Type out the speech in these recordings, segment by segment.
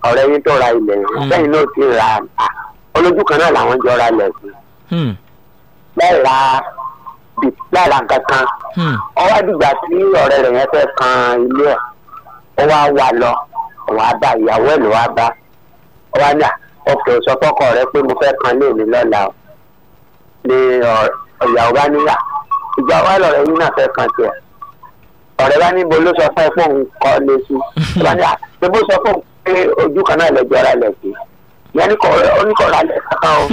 ọ̀rẹ́ yín tó ra ilẹ̀ yìí Mm. lẹ́yìn náà ti ra à olójú kan náà làwọn jọ ra ilẹ̀ sí Hmm. láì ra bì- láì ra nǹkan kan Hmm. ọwọ́ àdìgbà tí ọ̀rẹ́ rẹ̀ yẹn fẹ́ kan ilé ẹ̀ ó wá wà lọ òun á bá ìyàwó ẹ̀ ló wá bá ó wá ní à ọkọ̀ sọ fọ́kọ rẹ pé mo fẹ́ kan lé mi lọ́la o ni ọ- ìyàwó bá níyà ìgbà wà lọ́rẹ́ yín náà fẹ́ kan tiẹ̀ ọ̀rẹ́ bá níbo ló sọ fún ẹ pé òun kọ́ lé sí ó bá ní à ṣé bó sọ fún òun pé ojú kan náà lẹ́jọ́ ra lẹ̀ sí ìyẹn ní kọ̀ oníkọ̀ọ́ra lẹ̀ kankan o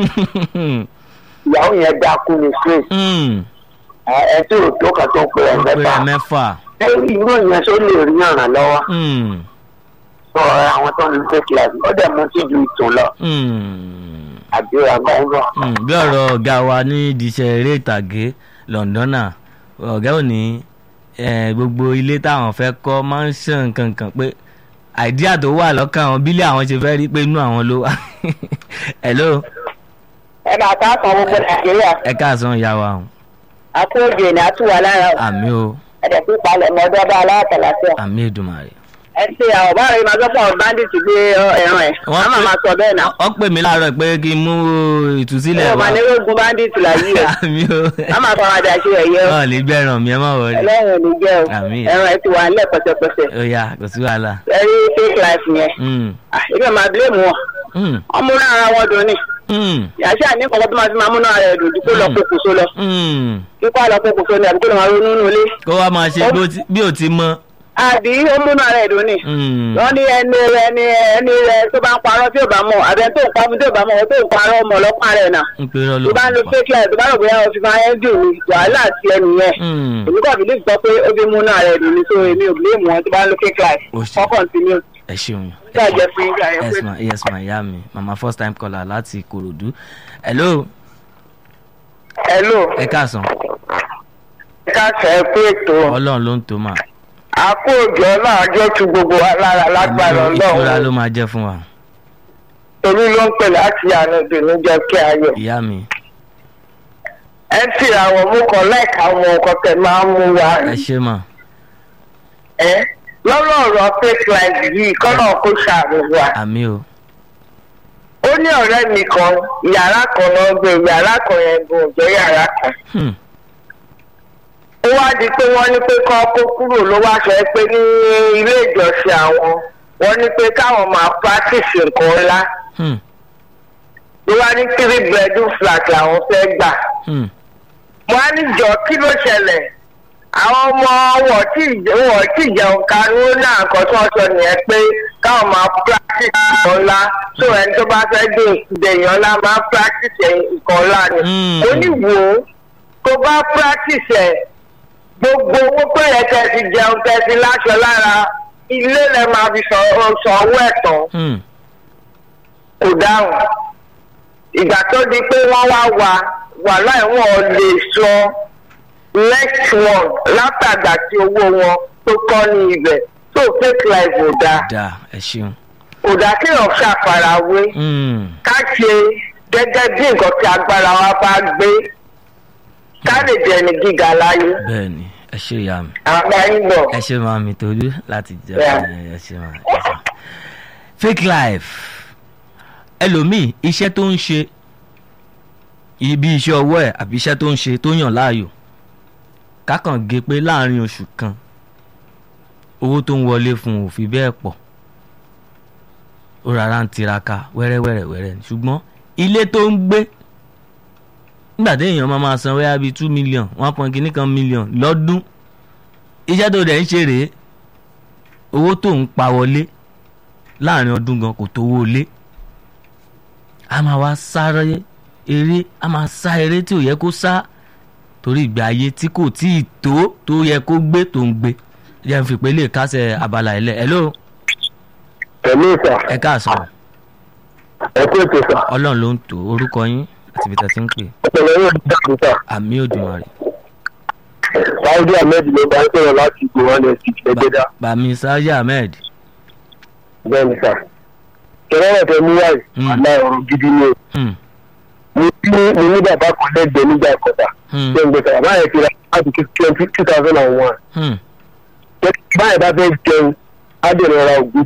ìyàwó yẹn dákú ní straight Hmm. ẹ ẹ tí ò tó kan tó ń pè ẹ ó pé ẹ mẹ́fà mẹ́fà. ẹ irú ìyẹn tó lè rí ọ̀ràn lọ́wọ́ Hmm. sọ àwọn tó ń lu fake life ó dẹ̀ mú sí ju ìtàn lọ Hmm. àbí àgbà ń bọ̀. Hmm. bí ọ̀rọ̀ ọ̀gá wa ní ìdíṣẹ́ eré ìtàgé lọ́ndọ́nà ọ̀gá ò ní eh, gbogbo ilé táwọn fẹ́ kọ́ mansion kankan pé àìdíà tó wà lọ́kàn àwọn bílẹ̀ àwọn ṣe fẹ́ rí pé inú àwọn ló wà. hello ẹ máa ká kan gbogbo nàìjíríà ẹ káàsán ìyá wa o. àkóòjò ní àtúwà lára o àmì o ẹ̀dẹ̀ sí palẹ̀ mọ́ ọdún ọba aláàtàlàfíà. àmì èdùmàrè. ẹ ṣe àwọn bá rẹ máa gbọ́pọ̀ bandit gbé ọ, ẹran ẹ̀ Wọ́n wọ́n máa pè- máa sọ bẹ́ẹ̀ náà. wọ́n pè mí láàárọ̀ pé kí n mú ìtúsílẹ̀ ọmọ wá. ní ogun bandit láyé o àmì o. wọ́n máa fọwọ́ adé àṣẹ ẹ̀yẹ o ọ̀ lè gbẹ̀ràn mi ẹ má wọlé. ẹlẹ́rìn ò ní jẹ́ o Àmín. ẹran ẹ̀ ti wà nílẹ̀ pẹ̀sẹ̀pẹ̀sẹ̀ ó yá kò sí wàhálà. ẹ rí fake life yẹn Hmm. Ah, ibi máa blame wọn Hmm. ọmọ náà ara wọn dùn ní Hmm. yàtọ̀ ní nǹkan tó máa fi máa múná ara ẹ̀ dùn dípò lọ Mm. pokùnso lọ Hmm. kíkọ́ àlọ́ pokùnso ni àbí kó lọ́ máa ronú nínú ilé kó wá máa ṣe bí ó ti- bí ò ti mọ. àbí ó múná ara ẹ̀ dùn ní. Hmm. wọ́n ní ẹni ẹni ẹni rẹ tó bá ń parọ́ tí ò bá mọ̀ àbẹ tó ń pa fún tí ò bá mọ̀ tó ń parọ́ ọmọ ọlọ́pàá rẹ̀ náà. ń pe irọ́ ló tó bá ń lo pa. fake life tó bá rò bóyá o fi máa ń dùn ní wàhálà àti ẹnu yẹn. Hmm. èmi kò bìlíf sọ pé ó fi mú náà rẹ̀ dùn ní so èmi ò bìlíf wọn tó bá ń lo fake life. Ó ṣe. wọ́n continue. ẹ ṣeun. tí a jẹ fún ìgbà yẹn yes pé ma yes ma ìyá mi mama first time caller láti Ìkòròdú. hello hello ẹ káàsán ká sẹ pé ètò ọlọ́run ló ń tó mà. àkójọ náà jọ tu gbogbo wa lára lágbára Àmì ìtura ló ọlọ́run máa jẹ́ fún wa torí ló ń pè láti àná ìdùnnú jẹ kí ayọ̀. ìyá mi ẹ ti àwọn mú kan láìka àwọn nǹkan tẹ máa ń mú wa ẹ ṣe mà ẹ lọ́rọ̀ ọ̀rọ̀ fake life yìí kọ́nà kó ṣàánú wa. àmì o ó ní ọ̀rẹ́ mi kan yàrá kan náà gbé yàrá kan yẹn gùn jẹ́ yàrá kan. Hmm. ó wá di pé wọ́n ní pé kọ́ kó kúrò ló wá sọ pé ní ilé ìjọsìn àwọn wọ́n ní pé káwọn máa practice nǹkan ńlá Hmm. ló wá ní three bedroom flat làwọn fẹ́ gbà. Hmm. mo á ní jọ kí ló ṣẹlẹ̀ àwọn ọmọ wọn tí wọn tí jẹun kanú náà nǹkan tí wọ́n sọ nìyẹn pé káwọn máa practice nǹkan ńlá so ẹni tó bá fẹ́ dé ìdèyàn ńlá máa practice nǹkan ńlá ni. Mm. ó ní wò ó tó bá practice ẹ̀ gbogbo owó pé yẹ kẹ́ ti jẹun kẹ́ ti láṣọ lára ilé lẹ máa fi sọ sọ owó ẹ̀ tán Hmm. kò dáhùn ìgbà tó di pé wọ́n wá wà wà láì wọ́n lè sọ next one látàgbà tí owó wọn tó kọ́ ní ibẹ̀ tó fake life ò dáa dáa ẹ ṣeun. kò dáa kí èèyàn ṣàfarawé Hmm. ká ṣe gẹ́gẹ́ bí nǹkan tí agbára wa bá gbé ká lè jẹ́ ní gíga láyé bẹ́ẹ̀ ni ẹ ṣe ìyá mi. àgbà yín bọ̀. ẹ ṣe máa mi tolú láti jẹ Yeah. ẹ ṣe máa ẹ ṣe. fake life ẹlòmíì iṣẹ́ tó ń ṣe ibi iṣẹ́ ọwọ́ ẹ̀ àbí iṣẹ́ tó ń ṣe tó yàn láàyò kákàn gé pé láàrin oṣù kan owó tó ń wọlé fún un ò fi bẹ́ẹ̀ pọ̀ ó rárá ń tiraka wẹ́rẹ́wẹ́rẹ́ wẹ́rẹ́ ni ṣùgbọ́n ilé tó ń gbé nígbà tí èèyàn máa máa san wẹ́yà bíi two million one point kìíní kan million lọ́dún iṣẹ́ tó dẹ̀ ń ṣe rèé owó tó ń pa wọlé láàrin ọdún gan kò tówó lé a máa wá sáré eré a máa sá eré tí ò yẹ kó sá torí ìgbé ayé tí kò tí ì tó tó yẹ kó gbé tó ń gbé jẹ́ n fi pé lè kásẹ̀ abala ẹ̀ lẹ̀ hello pẹ̀lú ìsà ẹ káàsán ẹ kú ètò ìsà ọlọ́run ló ń tò orúkọ yín àti ibi tá a ti ń pè ọpọlọ yóò ní dáàbò sà àmì òdùmarè sáúdí ahmed ló bá ń sọ̀rọ̀ láti ìgbò wọn lè ti ẹgbẹ́dá bàmí sáyé ahmed bẹ́ẹ̀ ni sà kẹrẹ́rẹ́ tẹ mú wáyé Hmm. àlá ọ̀rọ̀ gidi ni o Hmm, mo ní mo ní bàbá kan lẹ́gbẹ̀ẹ́ nígbà ìkọ̀tà hmm, ṣé ń gbèsè bàbá yẹn ti ra láti twenty two thousand and one hmm, báyìí bá fẹ́ jẹun á dẹ̀ lọ ra ògùn